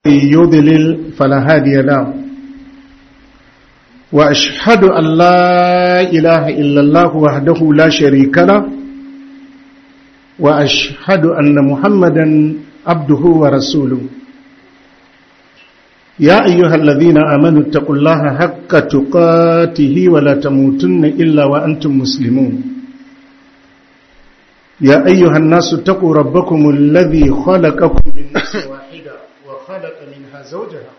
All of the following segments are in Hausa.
يضلل فلا هادي له وأشهد أن لا إله إلا الله وحده لا شريك له وأشهد أن محمدا عبده ورسوله يا أيها الذين آمنوا اتقوا الله حق تقاته ولا تموتن إلا وأنتم مسلمون يا أيها الناس اتقوا ربكم الذي خلقكم من نفس واحدة وخلق منها زوجها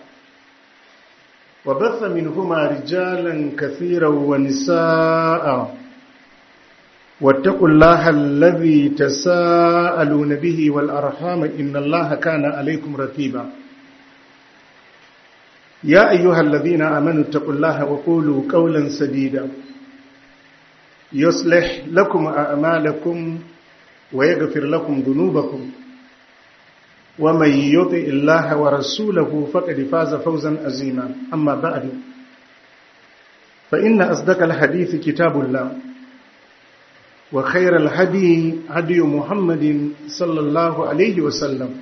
وبث منهما رجالا كثيرا ونساء واتقوا الله الذي تساءلون به والأرحام إن الله كان عليكم رتيبا يا أيها الذين آمنوا اتقوا الله وقولوا قولا سديدا يصلح لكم أعمالكم ويغفر لكم ذنوبكم ومن يطع الله ورسوله فقد فاز فوزا عظيما أما بعد فإن أصدق الحديث كتاب الله وخير الهدي هدي محمد صلى الله عليه وسلم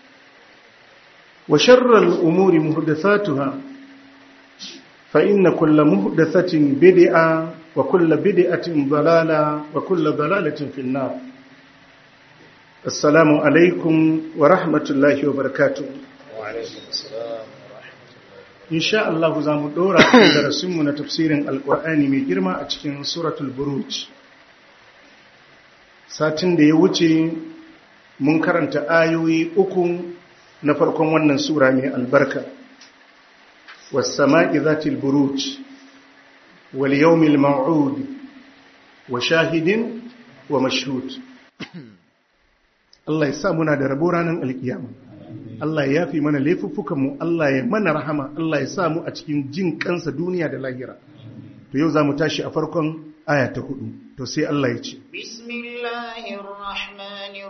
وشر الأمور محدثاتها فإن كل محدثة بدعة وكل بدعة ضلالة وكل ضلالة في النار السلام عليكم ورحمة الله وبركاته وعليكم السلام ورحمة الله إن شاء الله زام دورا في درسمنا تفسير القرآن من جرمى أتكين سورة البروج satin da ya wuce mun karanta ayoyi uku na farkon wannan sura mai albarka wasama'i zatil buruj wal yawmil maw'ud wa shahidin wa mashhud Allah ya sa muna da rabo ranar alkiyama Allah ya yafi mana laifuffukan mu Allah ya mana rahama Allah ya sa mu a cikin jin kansa duniya da lahira to yau zamu tashi a farkon aya ta hudu to sai Allah ya ce bismillahir rahmanir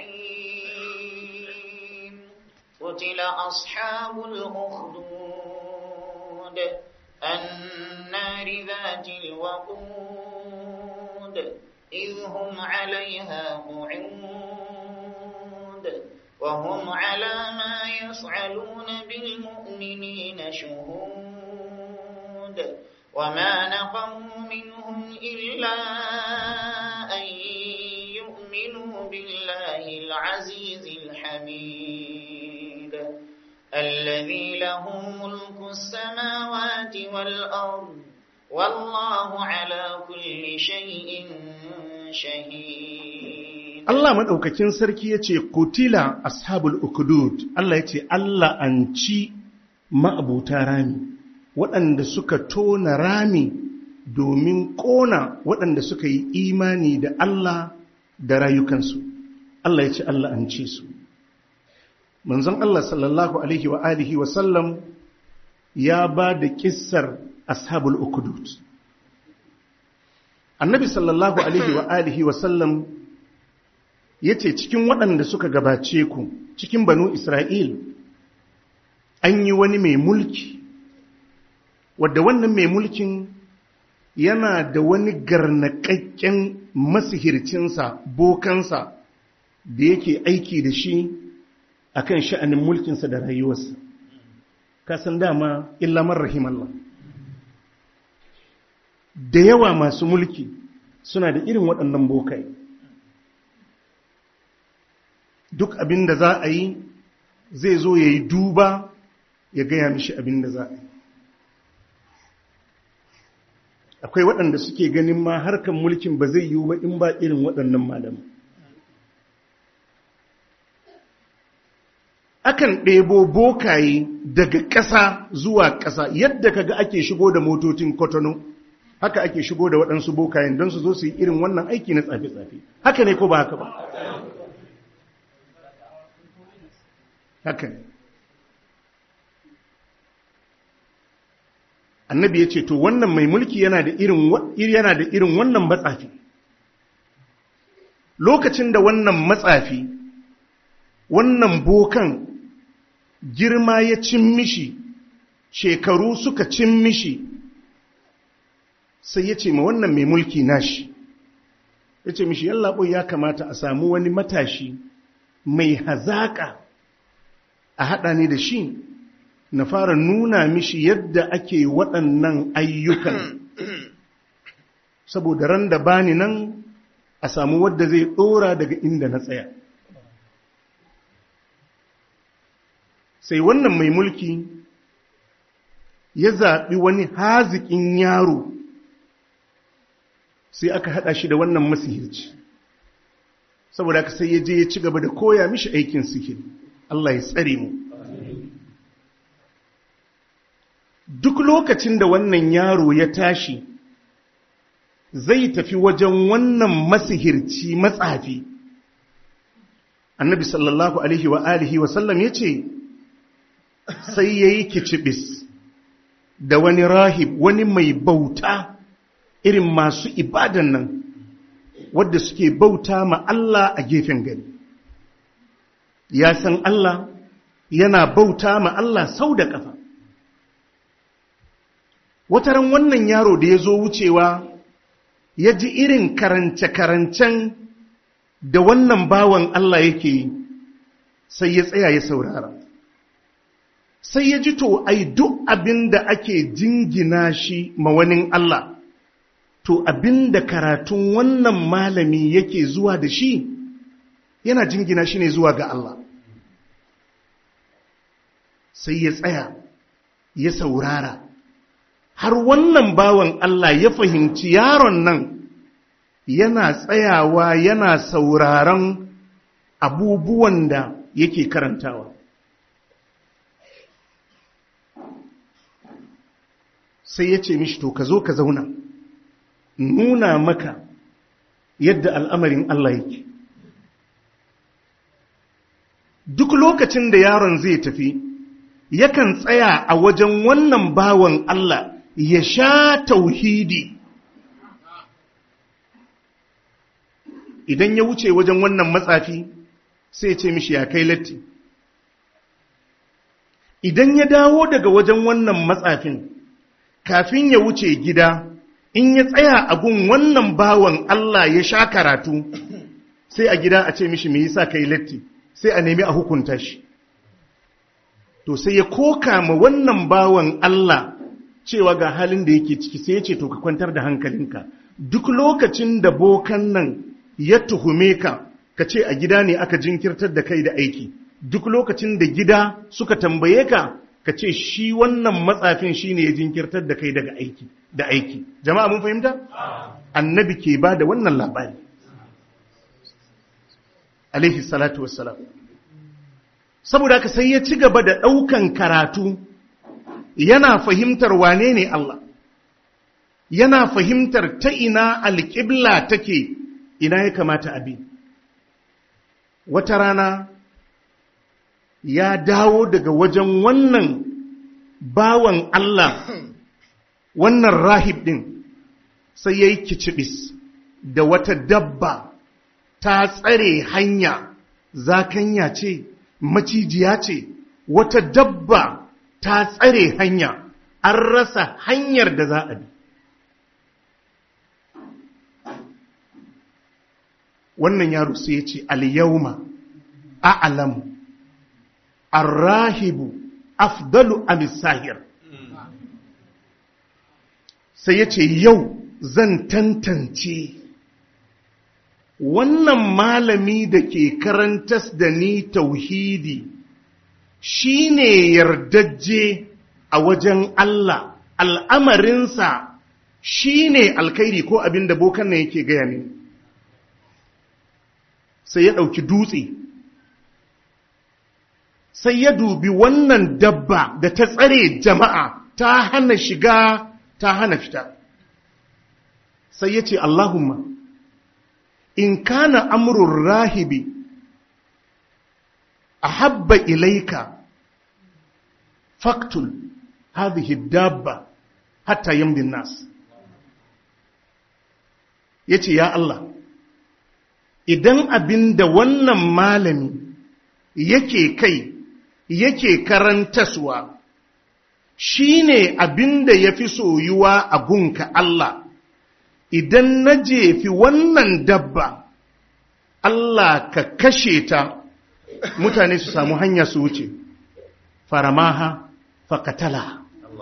rahim qutila ashabul ukhdud an-nari dhatil waqud idhum 'alayha qu'ud wa hum 'ala ma yaf'aluna bil mu'minina shuhud وما نقموا منهم إلا أن يؤمنوا بالله العزيز الحميد الذي له ملك السماوات والأرض والله على كل شيء شهيد Allah maɗaukakin sarki ya ce, Kutila ashabul ukudud, Allah ya ce, Allah an ci ma'abuta rami. waɗanda suka tona rami domin ƙona waɗanda suka yi imani da Allah da rayukansu Allah ya ce Allah an ce su manzon Allah sallallahu alaihi wa alihi wa sallam ya ba da kissar ashabul ukudud annabi sallallahu alaihi wa alihi wa sallam ya ce cikin waɗanda suka gabace ku cikin banu Isra'il an yi wani mai mulki wadda wannan mai mulkin yana da wani garnaƙaƙƙen masihircinsa bokansa da yake aiki da shi a kan sha'anin mulkinsa da rayuwarsa kasan dama illamar rahimallah da yawa masu mulki suna da irin waɗannan bokai duk abin da za a yi zai zo ya yi duba ya gaya mishi abin da za a yi akwai waɗanda suke ganin ma harkan mulkin ba zai yiwu ba in ba irin waɗannan malamu akan ɗebo bokaye daga ƙasa zuwa ƙasa yadda kaga ake shigo da motocin kotono haka ake shigo da waɗansu bokayen don su zo su yi irin wannan aiki na tsafe-tsafe haka ne ko ba haka ba haka ne annabi ya ce to wannan mai mulki yana da irin yana da irin wannan matsafi lokacin da wannan matsafi wannan bokan girma ya cin mishi shekaru suka cin mishi sai ya ce ma wannan mai mulki nashi ya ce mishi yallaɓo ya kamata a samu wani matashi mai hazaƙa a haɗa ne da shi na fara nuna mishi yadda ake waɗannan ayyukan saboda ran da bani nan a samu wadda zai ɗora daga inda na tsaya sai wannan mai mulki ya zaɓi wani haziƙin yaro sai aka haɗa shi da wannan masihirci saboda ka sai ya je ya ci gaba da koya mishi aikin sihiri Allah ya tsare mu duk lokacin da wannan yaro ya tashi zai tafi wajen wannan masihirci matsafi annabi sallallahu alaihi wa alihi wa sallam ya ce sai ya yi kicibis da wani rahib wani mai bauta irin masu ibadan nan wadda suke bauta ma Allah a gefen gari ya san Allah yana bauta ma Allah sau da ƙafa wataran wannan yaro da ya zo wucewa ya ji irin karance-karancen da wannan bawan Allah yake yi sai ya tsaya ya saurara sai ya ji to ai duk abin da ake jingina shi ma wani Allah to abin da karatun wannan malami yake zuwa da shi yana jingina shi ne zuwa ga Allah sai ya tsaya ya saurara har wannan bawan Allah ya fahimci yaron nan yana tsayawa yana sauraron abubuwan da yake karantawa sai ya ce mishi to ka zo ka zauna nuna maka yadda al'amarin Allah yake duk lokacin da yaron zai tafi yakan tsaya a wajen wannan bawan Allah ya sha tauhidi idan ya wuce wajen wannan matsafi sai ce mishi ya kai latti idan ya dawo daga wajen wannan matsafin kafin ya wuce gida in ya tsaya a gun wannan bawan Allah ya sha karatu sai a gida a ce mishi me yasa kai latti sai a nemi a hukunta shi to sai ya koka ma wannan bawan Allah cewa ga halin da yake ciki sai ya ce to ka kwantar da hankalinka duk lokacin da bokan nan ya tuhume ka ka ce a gida ne aka jinkirtar da kai da aiki duk lokacin da gida suka tambaye ka ka ce shi wannan matsafin shi ne ya jinkirtar da kai daga aiki da aiki jama'a mun fahimta annabi ke ba da wannan labari alaihi salatu wassalam saboda haka sai ya ci gaba da ɗaukan karatu yana fahimtar wane ne Allah yana fahimtar ta ina alƙibla take ina ya kamata abi wata rana ya dawo daga wajen wannan bawan Allah wannan rahib ɗin sai ya yi kicibis da wata dabba ta tsare hanya zakanya ce macijiya ce wata dabba ta tsare hanya an rasa hanyar da za a bi wannan yaro sai ya ce al-yawma a'lamu arrahibu afdalu amisahir sai ya ce yau zan tantance wannan malami da ke karantas da ni tauhidi shi ne yardajje a wajen Allah al'amarinsa shi ne alkairi ko abin da bokan nan yake gaya ne sai ya ɗauki dutse sai ya dubi wannan dabba da ta tsare jama'a ta hana shiga ta hana fita sai ya ce Allahumma in kana amrun rahibi a habba ilaika faktul hadhihi dabba hatta yamdin nas ya ce ya Allah idan abin da wannan malami yake kai yake karantaswa shi ne abin da ya fi soyuwa a gunka Allah idan na jefi wannan dabba Allah ka kashe ta mutane su samu hanya su wuce faramaha fakatala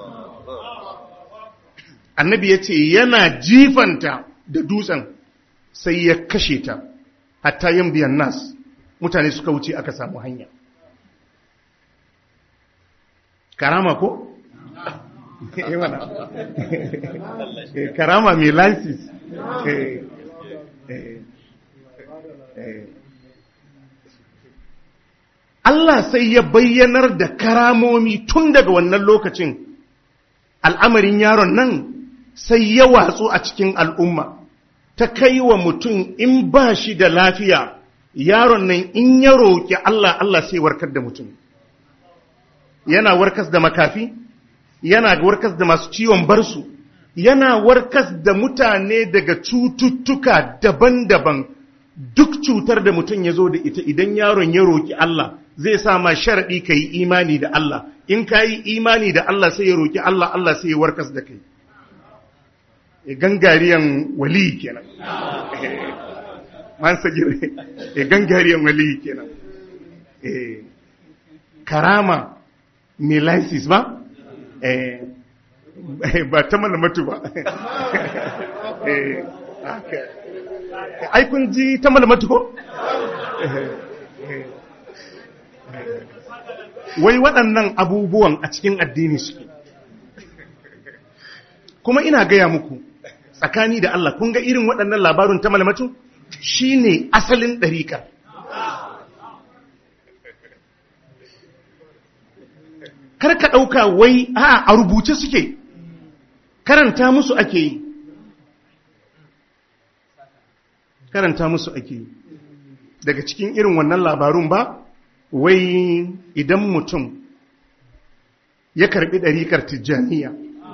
annabi ya ce yana jifanta da dutsen sai ya kashe ta hatta yin biyan nas mutane suka wuce aka samu hanya karama ko? karama mai lansis Allah sai ya bayyanar da karamomi tun daga wannan lokacin al'amarin yaron nan sai ya watsu a cikin al'umma ta kai wa mutum in ba shi da lafiya yaron nan in ya roƙi Allah Allah sai warkar da mutum yana warkas da makafi yana warkas da masu ciwon barsu yana warkas da mutane daga cututtuka daban-daban duk cutar da mutum ya zo da ita idan yaron ya roƙi Allah zai sa ma sharaɗi ka yi imani da Allah in ka yi imani da Allah sai ya roƙi Allah Allah sai ya warkas da kai gangariyan wali kenan man sagir gangariyan wali kenan karama mai license ba ba ta malamatu ba ai kun ji ta malamatu ko wai waɗannan abubuwan a cikin addini suke kuma ina gaya muku tsakani da Allah kun ga irin waɗannan labarun ta malamatu shine asalin ɗariƙar kar ka ɗauka wai a a rubuce suke karanta musu ake yi karanta musu ake yi daga cikin irin wannan labarun ba wai idan mutum ya karbi ɗariƙar tijjaniya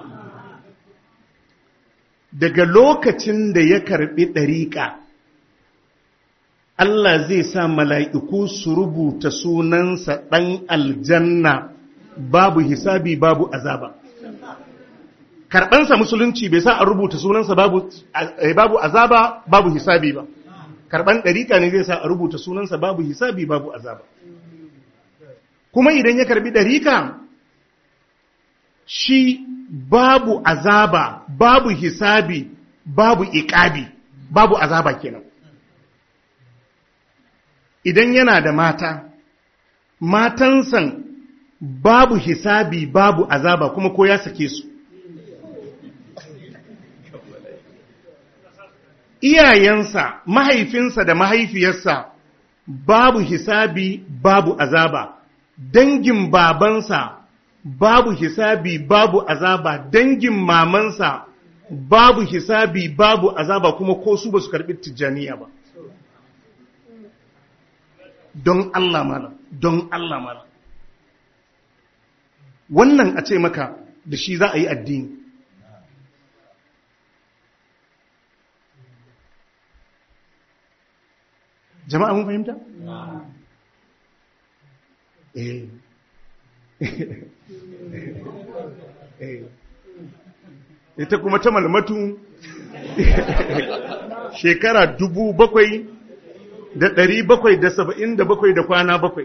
daga lokacin da ya karbi ɗariƙa Allah zai sa mala'iku su rubuta sunansa ɗan aljanna babu hisabi babu azaba karɓansa musulunci bai sa a rubuta sunansa babu, babu azaba babu hisabi ba karɓan ɗariƙa ne zai sa a rubuta sunansa babu hisabi babu azaba kuma idan ya karbi ɗariƙa shi babu azaba babu hisabi babu iƙabi babu azaba kenan idan yana da mata matansan babu hisabi babu azaba kuma ko ya sake su iyayensa mahaifinsa da mahaifiyarsa babu hisabi babu azaba dangin babansa babu hisabi babu azaba dangin mamansa babu hisabi babu azaba kuma ko su ba su karbi tijjaniya ba don Allah malam don Allah malam wannan a ce maka da shi za a yi addini jama'a mun fahimta? eh ita kuma ta malmatu shekara dubu bakwai da ɗari bakwai da saba'in da bakwai da kwana bakwai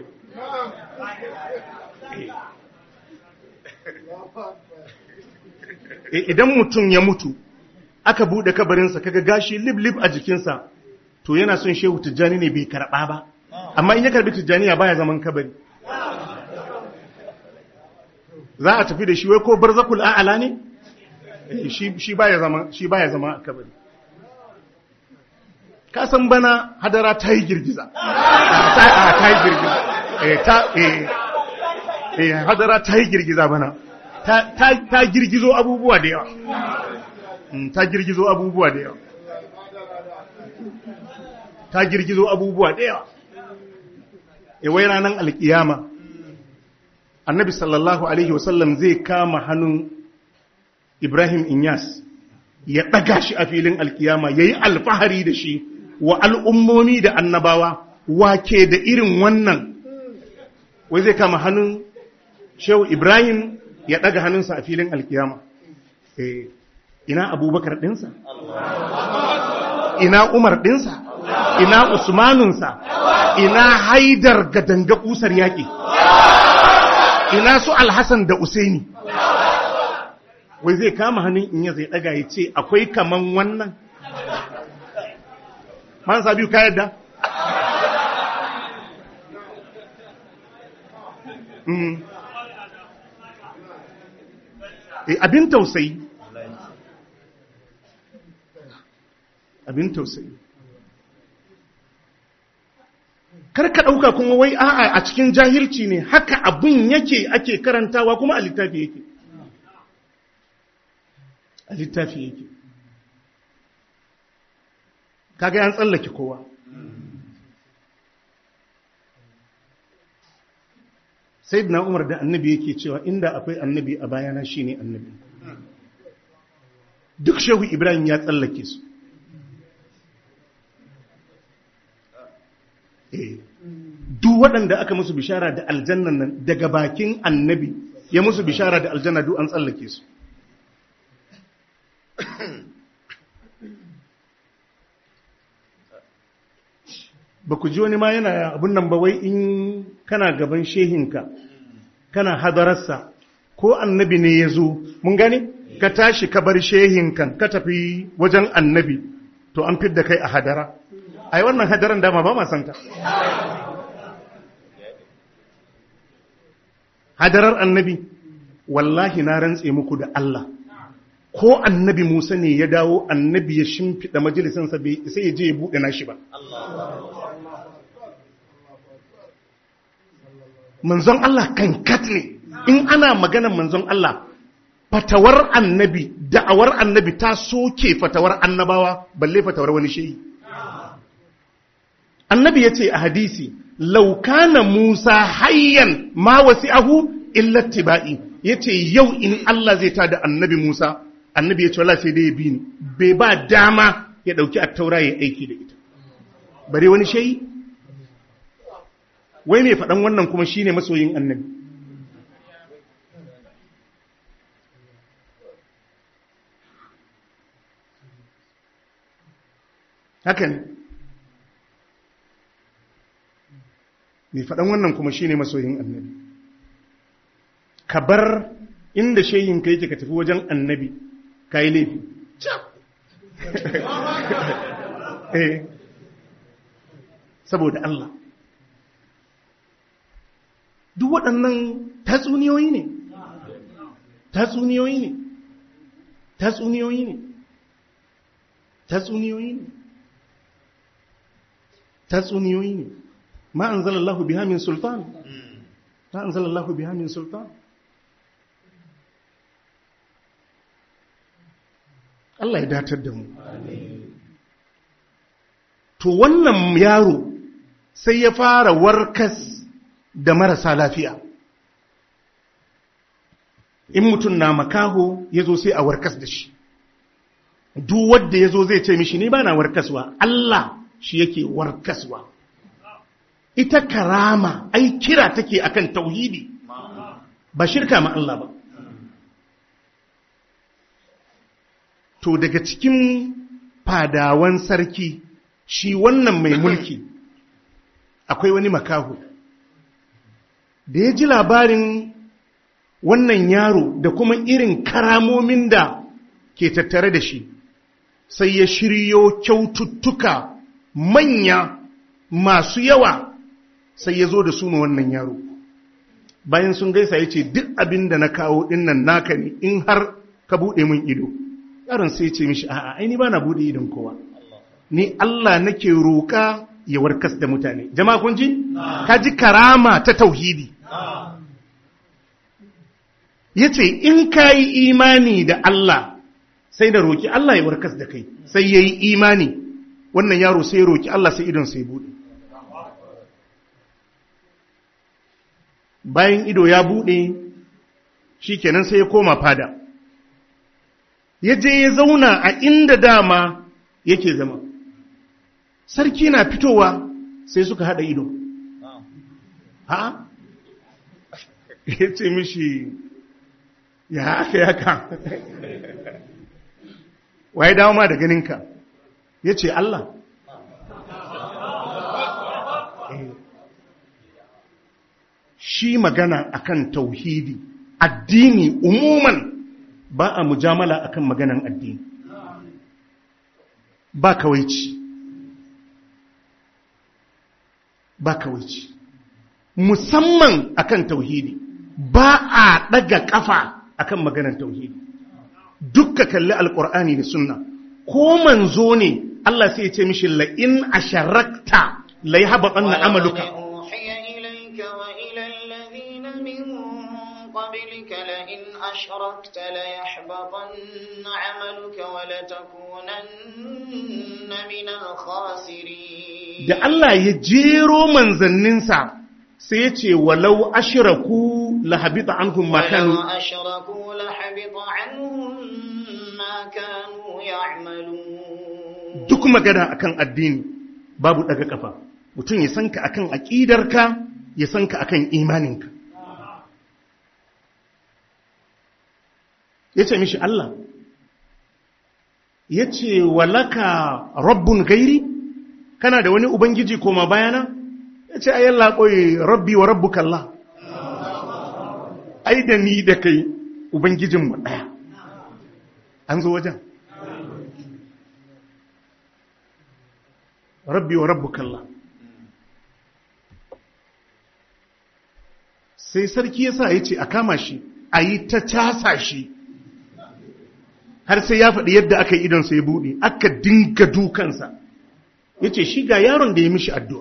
idan mutum ya mutu aka buɗe kabarinsa kaga gashi lib-lib a jikinsa to yana son shehu tijjani ne bai karɓa ba amma in ya karɓi tijjaniya baya zaman kabari za a tafi da shi wai ko barzakul a'ala ne shi baya zama shi baya zama a kabari ka san bana hadara ta yi girgiza ta yi girgiza eh ta eh hadara ta yi girgiza bana ta girgizo abubuwa da yawa ta girgizo abubuwa da yawa ta girgizo abubuwa da yawa e wai ranar alkiyama annabi sallallahu alaihi wasallam zai kama hannun ibrahim inyas ya ɗaga shi a filin alkiyama ya yi alfahari da shi wa al'ummomi da annabawa wake da irin wannan wai zai kama hannun shehu ibrahim ya ɗaga hannunsa a filin alkiyama ina abubakar ɗinsa ina umar ɗinsa ina usmanunsa ina haidar ga danga kusar yaƙi ina su alhassan da usaini wai zai kama hannun in ya zai daga ya ce akwai kaman wannan man sabi ka yadda Mm. Eh, abin tausayi abin tausayi karka ɗauka kuma wai a'a a cikin jahilci ne haka abin yake ake karantawa kuma a littafi yake a littafi yake kaga yan tsallake kowa sai na umar da annabi yake cewa inda akwai annabi a bayana shine annabi duk shehu ibrahim ya tsallake su duk waɗanda aka musu bishara da aljannan nan daga bakin annabi ya musu bishara da aljanna duk an tsallake su ba ku ji wani ma yana abin nan ba wai in kana gaban shehinka kana hadararsa ko annabi ne ya zo mun gani ka tashi ka bar shehinkan ka tafi wajen annabi to an fidda kai a hadara ai wannan hadaran dama ba ma santa hadarar annabi wallahi na rantse muku da Allah ko annabi Musa ne ya dawo annabi ya shimfiɗa majalisansa sai ya je ya buɗe nashi ba manzon Allah kankat ne in ana maganar manzon Allah fatawar annabi da'awar annabi ta soke fatawar annabawa balle fatawar wani shehi annabi ya ce a hadisi laukana musa hayyan ma wasi'ahu illa tiba'i ya ce yau in Allah zai tada annabi musa annabi ya ce wala sai dai ya bi ni bai ba dama ya dauki attaura ya aiki da ita bare wani shehi wai mai faɗan wannan kuma shine masoyin annabi haka ne mai faɗan wannan kuma shine masoyin annabi ka bar inda shehinka yake ka tafi wajen annabi ka yi laifi saboda Allah duk waɗannan tatsuniyoyi ne tatsuniyoyi ne tatsuniyoyi ne tatsuniyoyi ne tatsuniyoyi ne ma an zalallahu biha min sultan ma an zalallahu biha min sultan Allah ya datar da mu to wannan yaro sai ya fara warkas da marasa lafiya in mutum na makaho ya zo sai a warkas da shi duk wadda ya zo zai ce mishi ni ba na warkaswa Allah shi yake warkaswa ita karama ai kira take akan tauhidi ba shirka ma Allah ba to daga cikin fadawan sarki shi wannan mai mulki akwai wani makaho da ya ji labarin wannan yaro da kuma irin karamomin da ke tattare da shi sai ya shiryo kyaututtuka manya masu yawa sai ya zo da su ma wannan yaro bayan sun gaisa ya ce duk abin da na kawo dinnan naka ne in har ka buɗe min ido yaron sai ce mishi a'a aini ba na buɗe idon kowa ni Allah nake roƙa ya warkas da mutane jama'a kun ji ka ji karama ta tauhidi yace in ka yi imani da Allah sai da roki Allah ya warkas da kai sai ya yi imani wannan yaro sai ya roki Allah sai idon sai bude bayan ido ya bude shikenan sai ya koma fada ya je ya zauna a inda dama yake zama sarki na fitowa sai suka hada ido ha ya ce mishi ya aka yaka waye dawo ma da ganinka ya ce Allah shi magana akan tauhidi addini umuman ba a mujamala akan maganan addini ba kawaici ba kawaici musamman akan tauhidi ba a daga kafa akan maganan tauhidi dukka kalli alkur'ani da sunna ko manzo ne Allah sai ya ce mishi la in asharakta la yahbatanna amaluka أوحي إليك وإلى الذين من قبلك لئن أشركت ليحبطن عملك ولتكونن من الخاسرين da Allah ya jero manzanninsa sai ya ce walau ashraku la habita anhum ma kanu ولو أشركوا لحبط عنهم ما كانوا يعملون duk magana akan addini babu daga kafa mutum ya sanka akan aqidarka ya sanka akan imaninka yace mishi Allah yace walaka rabbun gairi kana da wani ubangiji koma bayana yace ayan laƙoyi rabbi wa rabbuka Allah ai da ni da kai ubangijinmu ɗaya an zo wajen rabbi wa rabbuka Allah sai sarki yasa ya ce a kama shi a yi ta casa shi har sai ya faɗi yadda aka yi idonsa ya buɗe aka dinga dukansa ya ce shi ga yaron da ya mishi addu'a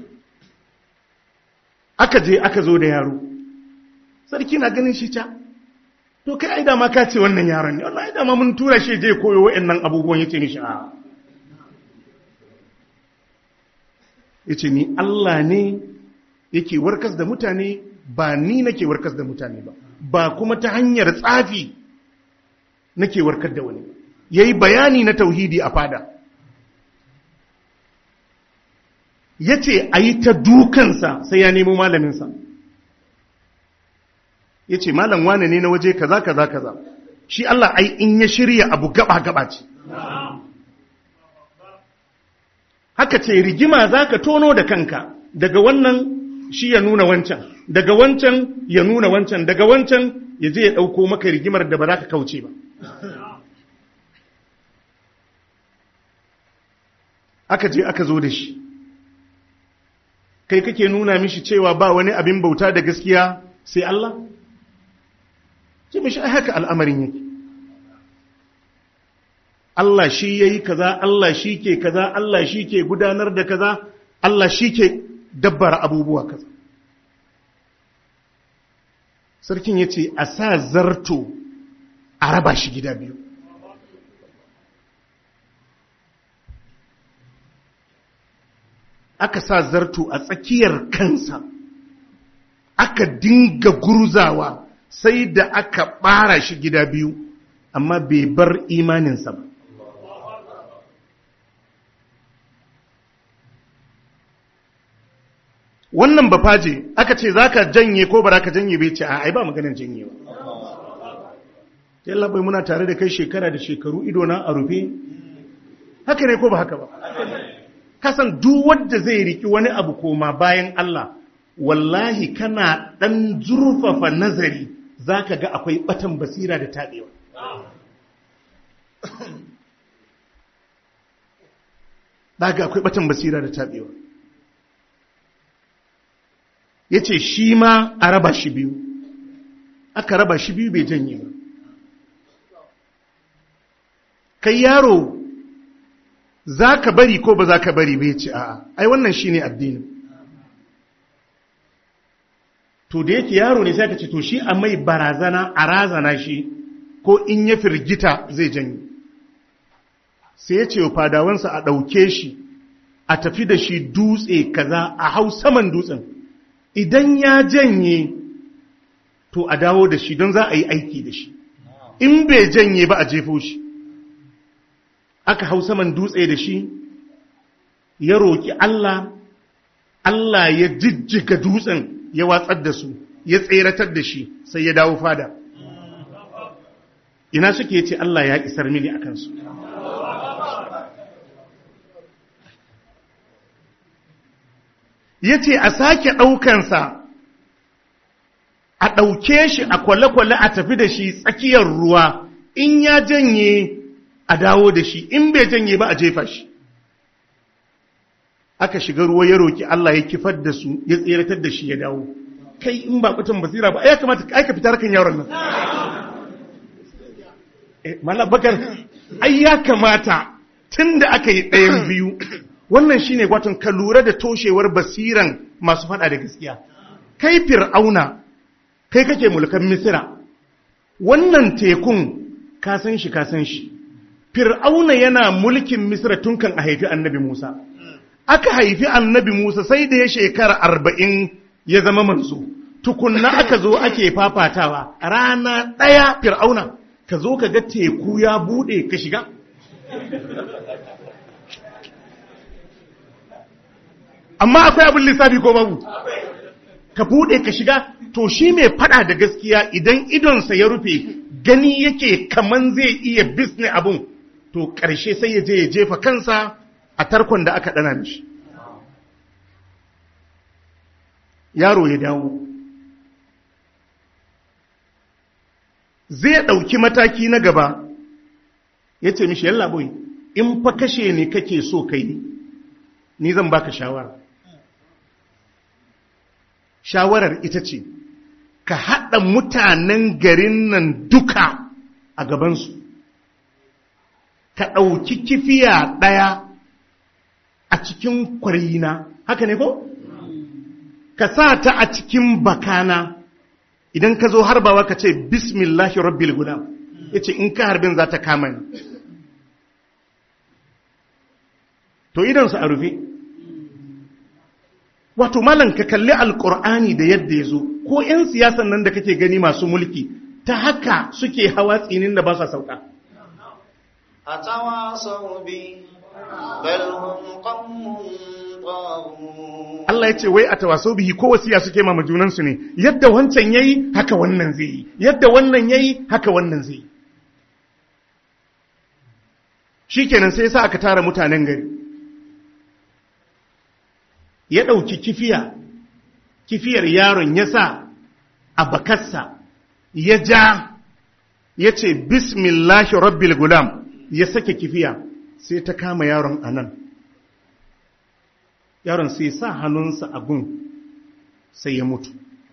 aka je aka zo da yaro sarki na ganin shi ca to kai ai dama ka ce wannan yaron ne wallahi dama mun tura shi je koyo wa'annan abubuwan yace mishi a yace ni Allah ne yake warkas da mutane ba ni nake warkas da mutane ba ba kuma ta hanyar tsafi nake warkar da wani yayi bayani na tauhidi a fada yace ayi ta dukansa sai ya nemo malaminsa ya ce malam wane ne na waje kaza kaza kaza shi Allah ai in ya shirya abu gaba gaba ce haka ce rigima za ka tono da kanka daga wannan shi ya nuna wancan daga wancan ya nuna wancan daga wancan ya je ya ɗauko maka rigimar da ba za ka kauce ba aka je aka zo da shi kai kake nuna mishi cewa ba wani abin bauta da gaskiya sai Allah? ce mishi ai haka al'amarin yake Allah shi ya yi kaza Allah shi ke kaza Allah shi ke gudanar da kaza Allah shi ke dabbara abubuwa kaza sarkin ya ce a sa zarto a raba shi gida biyu aka sa zarto a tsakiyar kansa aka dinga gurzawa sai da aka ɓara shi gida biyu amma bai bar imaninsa ba wannan bafaje aka ce za ka janye ko ba za ka janye bai ce a ai ba maganin janye ba yalla bai muna tare da kai shekara da shekaru idona a rufe haka ne ko ba haka ba kasan duk wanda zai riki wani abu koma bayan Allah wallahi kana ɗan zurfafa nazari za ka ga akwai ɓatan basira da taɗewa. Ɗaga akwai ɓatan basira da taɗewa. Ya ce shi ma a raba shi biyu, aka raba shi biyu bai janye ba. Kai yaro za ka bari ko ba za ka bari bai ce a'a, ai wannan shi ne addinin. to da yake yaro ne sai ka ce to shi a mai barazana a razana shi ko in ya firgita zai janye sai ya ce wa fadawansa a ɗauke shi a tafi da shi dutse kaza a hau saman dutsen idan ya janye to a dawo da shi don za a yi aiki da shi in bai janye ba a jefo shi aka hau saman dutse da shi ya roƙi Allah Allah ya jijjiga dutsen ya watsar da su ya tseratar da shi sai ya dawo fada ina suke ce Allah ya isar mini akan su ya ce a sake ɗaukansa a ɗauke shi a kwale-kwale a tafi da shi tsakiyar ruwa in ya janye a dawo da shi in bai janye ba a jefa shi aka shiga ruwa ya roki Allah ya kifar da su ya tseratar da shi ya dawo kai in ba kutan basira ba ya kamata ai ka fitar kan yaron nan eh mallam bakar ai ya kamata tunda aka yi ɗayan biyu wannan shine gwatan ka lura da toshewar basiran masu faɗa da gaskiya kai fir'auna kai kake mulkan misira wannan tekun ka san shi ka san shi fir'auna yana mulkin misira tun kan a haifi annabi musa aka haifi annabi musa sai da ya shekara arba'in ya zama manzo tukunna aka zo ake fafatawa rana ɗaya fir'auna ka zo ka ga teku ya buɗe ka shiga amma akwai abin lissafi ko babu ka buɗe ka shiga to shi mai fada da gaskiya idan idonsa ya rufe gani yake kaman zai iya bisne abun to ƙarshe sai ya je ya jefa kansa a tarkon da aka ɗana mishi yaro ya dawo zai ɗauki mataki na gaba ya ce mishi yalla boy in fa kashe ne kake so kai ni zan baka shawara shawarar ita ce ka haɗa mutanen garin nan duka a gabansu ka ɗauki kifiya ɗaya a cikin kwarina haka ne ko? ka sa ta a cikin bakana idan ka zo harbawa ka ce bismillahi rabbil gulam ya ce in ka harbin za ta kama ni to idansu a rufe wato malam ka kalli alkur'ani da yadda ya zo ko 'yan siyasan nan da kake gani masu mulki ta haka suke hawa tsinin da ba sa sauka أتواصوا به بل هم قوم طاغون Allah ya ce wai a tawaso bihi ko wasiya suke ma junansu ne yadda wancan yayi haka wannan zai yi yadda wannan yayi haka wannan zai yi shikenan sai yasa aka tara mutanen gari ya ɗauki kifiya kifiyar yaron ya sa a bakarsa ya ja ya ce bismillahi rabbil gulam ya sake kifiya sai ta kama yaron a nan yaron sai sa hannunsa a gun sai ya mutu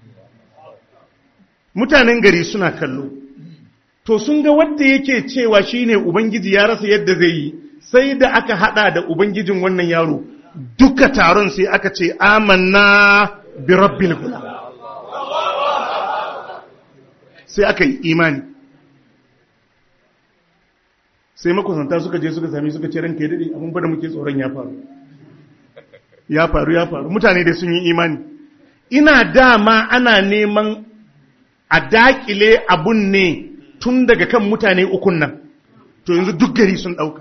mutanen gari suna kallo to sun ga wadda yake cewa shine ubangiji ya rasa yadda zai yi sai da aka hada da ubangijin wannan yaro duka taron sai aka ce amanna bi rabbil gulam sai aka yi imani sai makusanta suka je suka sami suka ce ranka ya dade abin da muke tsoron ya faru ya faru ya faru mutane dai sun yi imani ina dama ana neman a dakile abun ne tun daga kan mutane ukun nan to yanzu duk gari sun dauka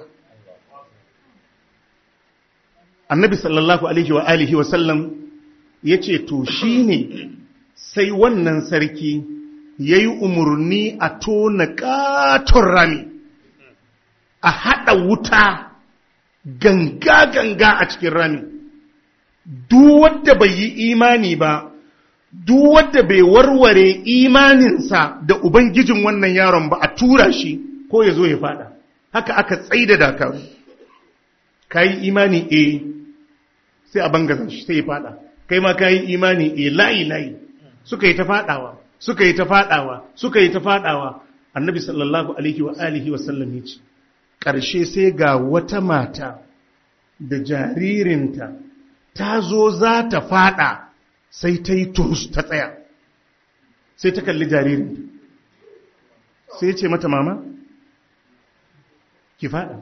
annabi sallallahu alaihi wa alihi wa sallam ya ce to shi ne sai wannan sarki ya yi umarni a tona katon rami a haɗa wuta ganga-ganga a cikin rami duk wadda bai yi imani ba duk wadda bai warware imaninsa da ubangijin wannan yaron ba a tura shi ko ya zo ya fada haka aka tsaida dakaru ka yi imani eh sai a bangazan shi sai ya fada kai ma ka yi imani e layi layi suka yi ta fadawa suka yi ta fadawa suka yi ta fadawa annabi sallallahu alaihi wa alihi wa sallam ya ce ƙarshe sai ga wata mata da jaririnta ta zo za ta fada sai ta yi turus ta tsaya sai ta kalli jaririnta sai ce mata mama ki fada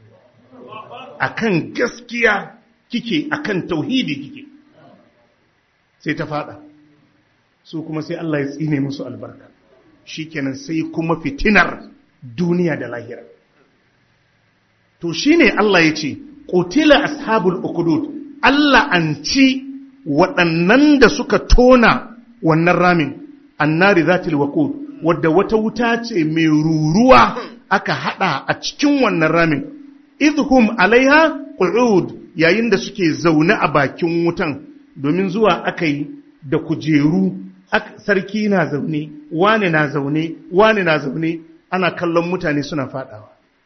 akan gaskiya kike akan tauhidi kike sai ta fada su kuma sai Allah ya tsine musu albarka shikenan sai kuma fitinar duniya da lahira to shine Allah ya ce qutila ashabul ukhdud Allah an ci waɗannan da suka tona wannan ramin annari zatil waqud wadda wata wuta ce mai ruruwa aka hada a cikin wannan ramin idhum alaiha qu'ud yayin da suke zaune a bakin wutan domin zuwa aka yi da kujeru sarki na zaune wane na zaune wane na zaune ana kallon mutane suna fadawa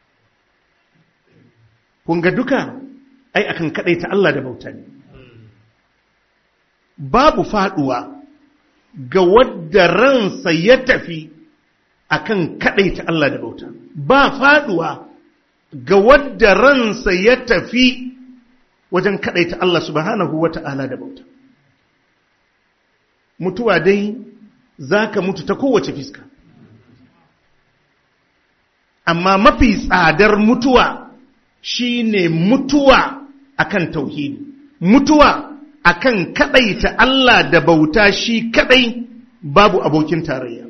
kun ga duka ai akan ta Allah da bauta ne babu faduwa ga wadda ransa ya tafi akan ta Allah da bauta ba faduwa ga wadda ransa ya tafi wajen ta Allah subhanahu wata'ala da bauta mutuwa dai za ka mutu ta kowace fiska amma mafi tsadar mutuwa shine mutuwa akan tauhidi mutuwa akan kadaita Allah da bauta shi kadai babu abokin tarayya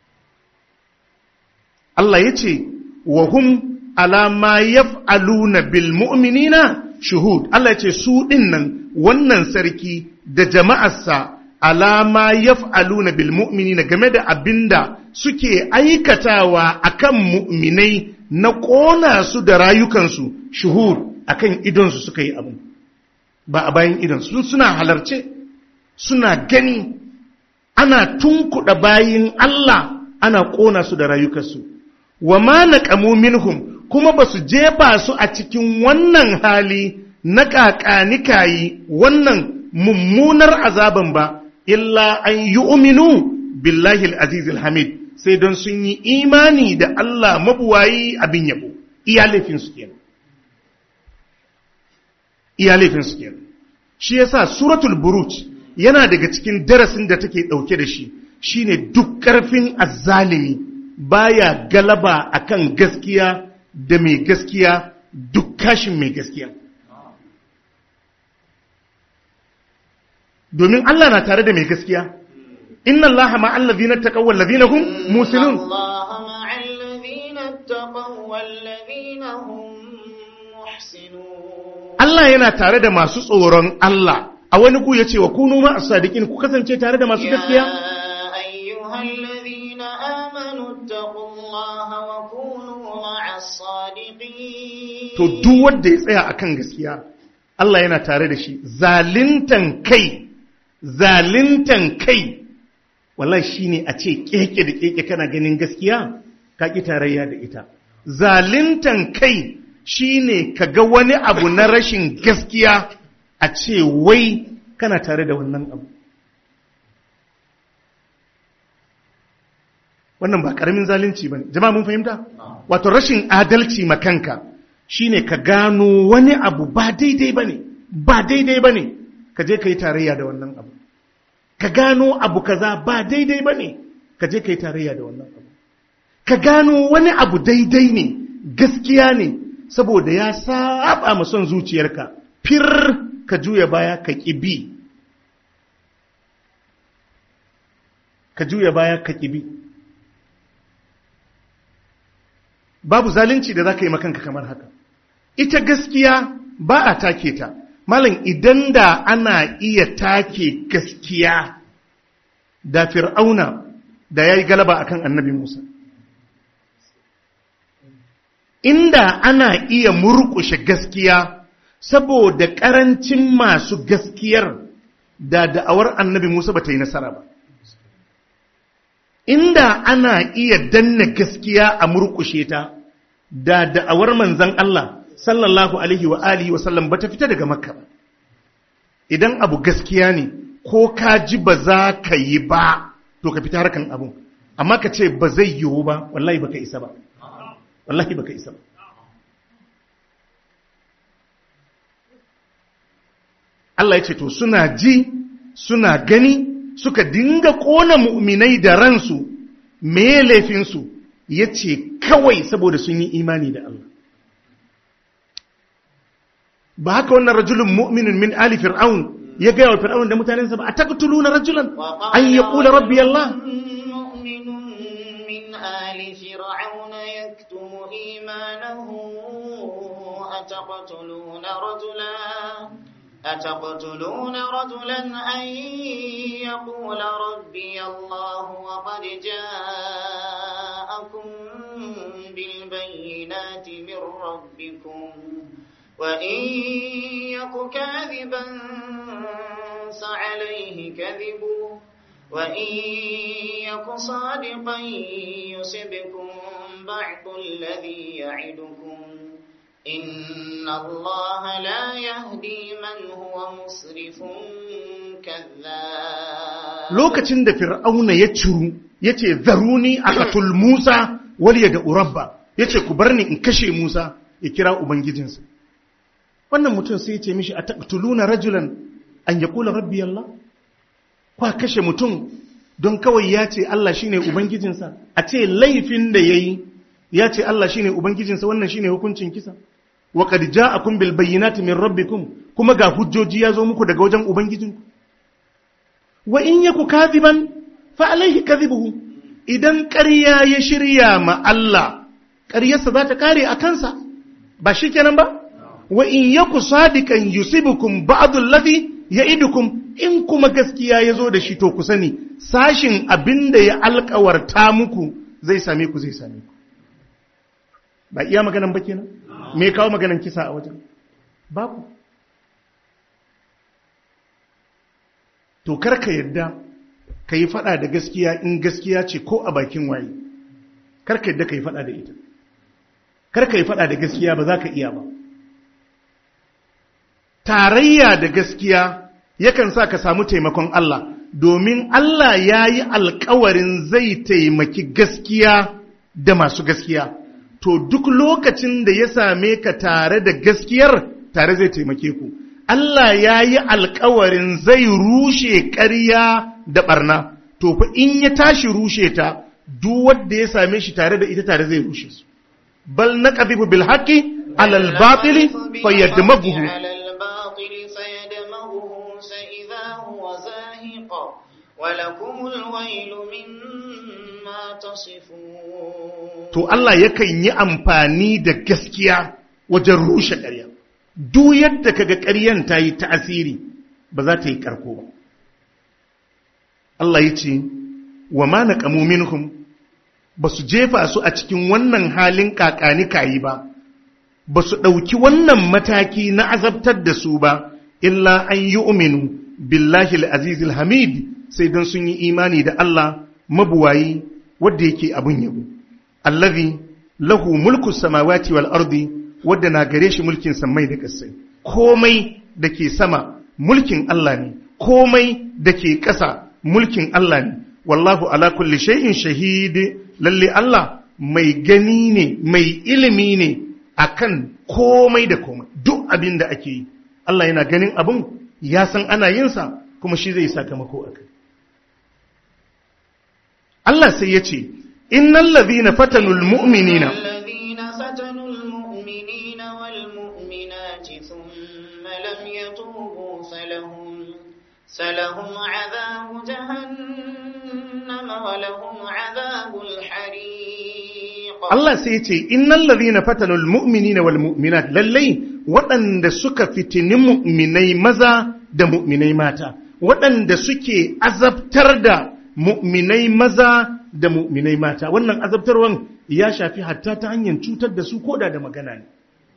Allah ya ce wa hum ala ma yaf'aluna bil mu'minina shuhud Allah ya ce su dinnan wannan sarki da jama'arsa alama yaf'aluna bil mu'minina game da abinda suke aikatawa akan mu'minai na ƙona su da rayukansu shuhud akan idonsu suka yi abu ba a bayan idonsu suna halarce suna gani ana tunkuɗa bayin Allah ana ƙona su da rayukansu wa ma naqamu minhum kuma ba su jefa su a cikin wannan hali na ƙaƙanikayi wannan mummunar azaban ba illa an yi uminu billahi al hamid sai don sun yi imani da Allah mabuwayi abin yabo iya laifin su kenan iya laifin su kenan shi yasa suratul buruj yana daga cikin darasin da take dauke da shi shine duk karfin azzalimi baya galaba akan gaskiya da mai gaskiya duk kashin mai gaskiya domin Allah na tare da mai gaskiya inna Allah ma allazina taqaw wal ladina hum musinun Allah ma'al ladina taqaw wal ladina hum muhsinun Allah yana tare da masu tsoron Allah a wani ku yace wa kunu ma as-sadiqin ku kasance tare da masu gaskiya يا أيها الذين آمنوا اتقوا الله وكونوا مع الصادقين to duk wanda ya tsaya akan gaskiya Allah yana tare da shi zalintan kai zalintan kai wallahi shine a ce keke da keke kana ganin gaskiya ka ki tarayya da ita zalintan kai shine ka ga wani abu na rashin gaskiya a ce wai kana tare da wannan abu wannan ba karamin zalunci bane jama'a mun fahimta wato rashin adalci makanka shine ka gano wani abu ba daidai bane ba daidai bane ka je ka yi tarayya da wannan abu ka gano abu kaza ba daidai bane ka je ka yi tarayya da wannan abu ka gano wani abu daidai ne gaskiya ne saboda ya saba ma son zuciyarka fir ka juya baya ka ki bi ka juya baya ka ki bi babu zalunci da za ka yi makanka kamar haka ita gaskiya ba a take ta malam idan da ana iya take gaskiya da fir'auna da ya yi galaba akan annabi musa inda ana iya murƙushe gaskiya saboda ƙarancin masu gaskiyar da da'awar annabi musa ba ta yi nasara ba inda ana iya danna gaskiya a murƙushe ta da da'awar manzan Allah sallallahu alaihi wa alihi wa sallam bata fita daga makka ba idan abu gaskiya ne ko ka ji ba za ka yi ba to ka fita harkan abun amma ka ce ba zai yiwu ba wallahi baka isa ba wallahi baka isa ba Allah ya ce to suna ji suna gani suka dinga ƙona mu'minai da ransu me laifinsu ya ce kawai saboda sun yi imani da Allah ba haka wannan rajulun mu'minin min ali fir'aun ya gaya wa fir'aun da mutanensa ba a taqtuluna rajulan an yaqula rabbi Allah مؤمن من آل فرعون يكتم إيمانه أتقتلون رجلا أتقتلون رجلا أن يقول ربي الله وقد جاءكم بالبينات من ربكم وإن يك كاذبا فعليه كذبه وإن يك صادقا يصبكم بعض الذي يعدكم إن الله لا يهدي من هو مسرف كذاب lokacin da fir'auna ya ciru yace zaruni aqatul musa wal yada urabba yace ku bar ni in kashe musa ya kira ubangijinsa wannan mutum sai ya ce mishi ataqtuluna rajulan an yaqula rabbi allah kwa kashe mutum don kawai ya ce Allah shine ubangijinsa a ce laifin da yayi ya ce Allah shine ubangijinsa wannan shine hukuncin kisa wa qad ja'akum bil bayyinati min rabbikum kuma ga hujjoji ya zo muku daga wajen ubangijinku wa in yaku kadiban fa alaihi kadhibuhu idan ƙarya ya shirya ma Allah ƙaryarsa za ta kare a kansa ba shikenan ba wa in yaku sadikan yusibukum ba'dhu alladhi ya'idukum in kuma gaskiya ya zo da shi to ku sani sashin abinda ya alkawarta muku zai same ku zai same ku ba iya maganan ba kenan me kawo maganan kisa a wajen babu to karka yadda ka yi fada da gaskiya in gaskiya ce ko a bakin waye karka yadda ka yi fada da ita karka yi fada da gaskiya ba za ka iya ba tarayya da gaskiya yakan sa ka samu taimakon Allah domin Allah ya yi alkawarin zai taimaki gaskiya da masu gaskiya to duk lokacin da ya same ka tare da gaskiyar tare zai taimake ku Allah ya yi alkawarin zai rushe ƙarya da ɓarna to fa in ya tashi rushe ta duk wanda ya same shi tare da ita tare zai rushe su bal naqdhibu bil haqqi alal batili fayadmaghuhu ولكم الويل مما تصفون to Allah yakan yi amfani da gaskiya wajen rushe ƙarya duk yadda kaga ƙaryan ta yi ta'asiri ba za ta yi ƙarko ba Allah ya ce wa ma naqamu minhum ba su jefa su a cikin wannan halin kakani kayi ba ba su ɗauki wannan mataki na azabtar da su ba illa an yi uminu billahi al-azizil hamid sai don sun yi imani da Allah mabuwayi wadda yake abun yabo allazi lahu mulku samawati wal ardi wadda na gare shi mulkin samai da ƙasai komai da ke sama mulkin Allah ne komai da ke ƙasa mulkin Allah ne wallahu ala kulli shay'in shahid lalle Allah mai gani ne mai ilimi ne akan komai da komai duk abin da ake yi Allah yana ganin abun ya san ana yin sa kuma shi zai sakamako akai Allah sai ya ce, Innan lazina fatanul mu'minina. الذين فتنوا المؤمنين والمؤمنات ثم لم يتوبوا فلهم فلهم عذاب جهنم ولهم عذاب الحريق Allah sai ya ce, Innan lazina fatanul mu'minina wal mu'minat lallai waɗanda suka fitini mu'minai maza da mu'minai mata, waɗanda suke azabtar da mu'minai maza da mu'minai mata wannan azabtarwan ya shafi hatta ta hanyar cutar da su koda da magana ne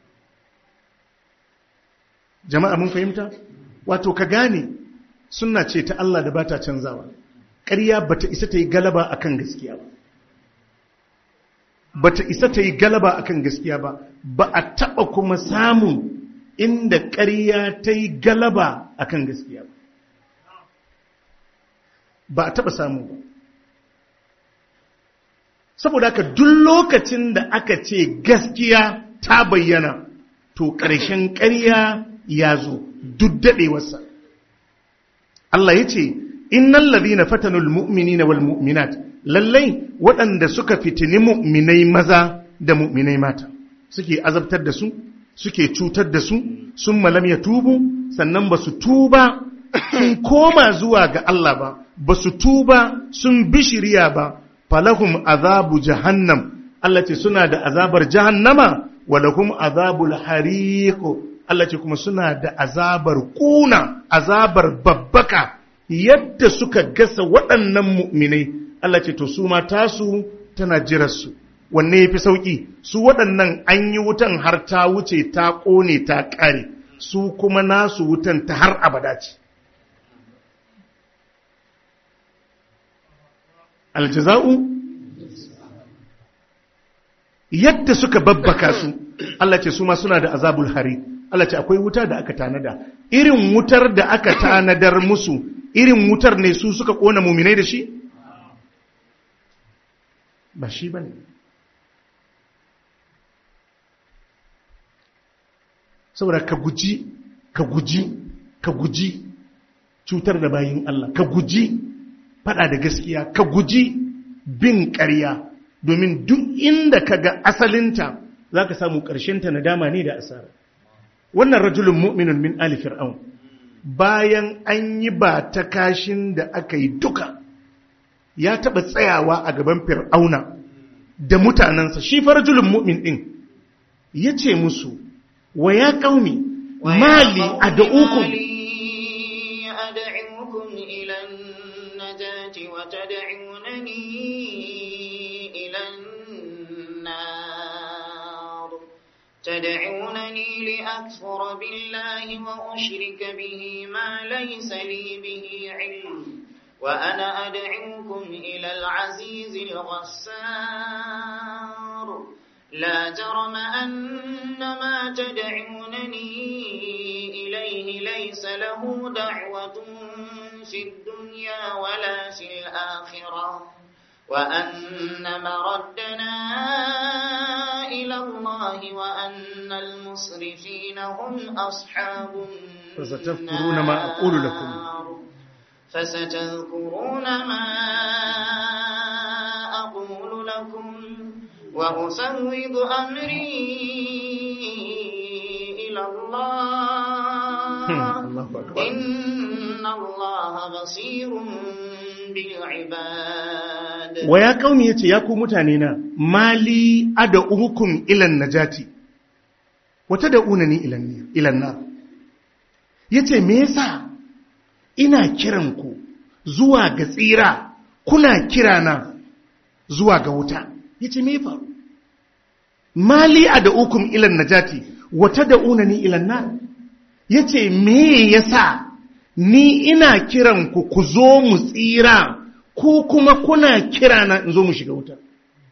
jama'a mun fahimta wato ka gane sunna ce ta Allah da bata canzawa ƙarya bata isa ta yi galaba akan gaskiya ba bata isa ta yi galaba akan gaskiya ba ba a taɓa kuma samun inda ƙarya ta yi galaba akan gaskiya ba ba a taɓa samu ba saboda haka duk lokacin da aka ce gaskiya ta bayyana to ƙarshen ƙarya ya zo duk daɗewarsa Allah ya ce innan ladina fatanul mu'minina wal mu'minat lallai waɗanda suka fitini mu'minai maza da mu'minai mata suke azabtar da su suke cutar da su sun malam ya tubu sannan ba su tuba sun koma zuwa ga Allah ba ba su tuba sun bishiriya ba falahum azabu jahannam Allah ce suna da azabar jahannama walahum azabul hariq Allah ce kuma suna da azabar kuna azabar babbaka yadda suka gasa waɗannan mu'minai Allah ce to su ma tasu tana jirarsu wanne yafi sauki su waɗannan an yi wutan har ta wuce ta ƙone ta ƙare su kuma nasu wutan ta har abada ce aljaza'u yadda suka babbaka su Allah ce su ma suna da azabul hari Allah ce akwai wuta da aka tanada irin wutar da aka tanadar musu irin wutar ne su suka kona muminai da shi ba shi bane saboda ka guji ka guji ka guji cutar da bayin Allah ka guji fada da gaskiya ka guji bin ƙarya domin duk inda ka ga asalinta za ka samu ƙarshenta na dama ne da asara wannan rajulun mu'minun min ali fir'aun bayan an yi ba ta kashin da aka yi duka ya taɓa tsayawa a gaban fir'auna da mutanensa shi fa rajulun mu'min ɗin ya ce musu wa ya ƙaumi mali a da'ukun وتدعونني إلى النار تدعونني لأكفر بالله وأشرك به ما ليس لي به علم وأنا أدعوكم إلى العزيز الغسار لا جرم أن ما تدعونني إليه ليس له دعوة في الدنيا ولا في الآخرة وأن مردنا إلى الله وأن المسرفين هم أصحاب فستذكرون ما أقول لكم فستذكرون ما أقول لكم وأفوض أمري إلى الله الله أكبر إن الله بصير بالعباد wa ya kauni ya ce ya ku mutane na mali ada uhukun ilan najati wata da unani ilan na ya ce me yasa ina kiran ku zuwa ga tsira kuna kira na zuwa ga wuta ya ce me faru mali ada uhukun ilan najati wata da unani ilan na ya ce me yasa ni ina kiran ku ku zo mu tsira ko kuma kuna kira na in zo mu shiga wuta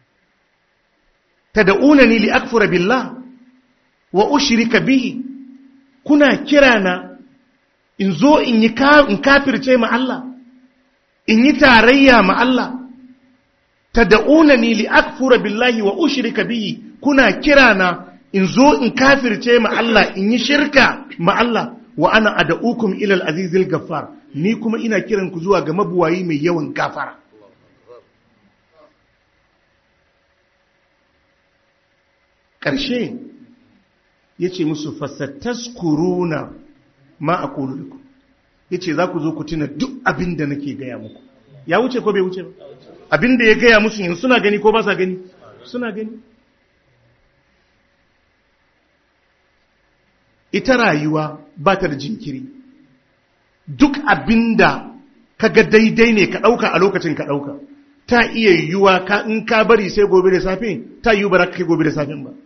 tad'unani li akfura billah wa ushrika bihi kuna kira na in zo in yi in kafirce ma Allah in yi tarayya ma Allah tad'unani li akfura billahi wa ushrika bihi kuna kira na in zo in kafirce ma Allah in yi shirka ma Allah wa ana ad'ukum ila al-azizil ghaffar ni kuma ina kiran ku zuwa ga mabuwayi mai yawan gafara ƙarshe ya ce musu fasataskuruna ma a ƙoluluku ya ce za ku zo ku tuna duk abin da nake gaya muku ya wuce ko bai wuce ba abin da ya gaya musu yanzu suna gani ko ba sa gani suna gani ita rayuwa ba ta da jinkiri duk abinda kaga daidai ne ka ɗauka a lokacin ka ɗauka ta iya yiwuwa ka in ka bari sai gobe da safe ta yiwu ba za ka kai gobe da safen ba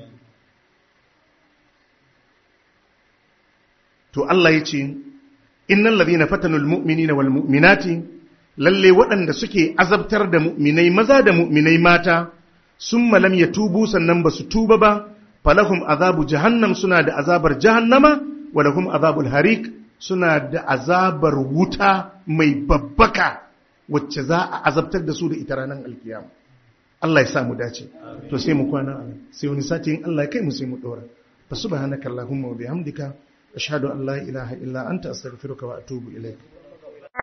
to Allah ya ce innal ladhina fatanul mu'minina wal mu'minati lalle waɗanda suke azabtar da mu'minai maza da mu'minai mata summa lam yatubu sannan ba su tuba ba falahum azabu jahannam suna da azabar jahannama wa lahum azabul harik suna da azabar wuta mai babbaka wacce za a azabtar da su da ita ranar alkiyama Allah ya sa mu dace to sai mu kwana a sai wani sati in Allah ya kai mu sai mu dora fa subhanaka allahumma wa bihamdika ashhadu an la ilaha illa anta astaghfiruka wa atubu ilaik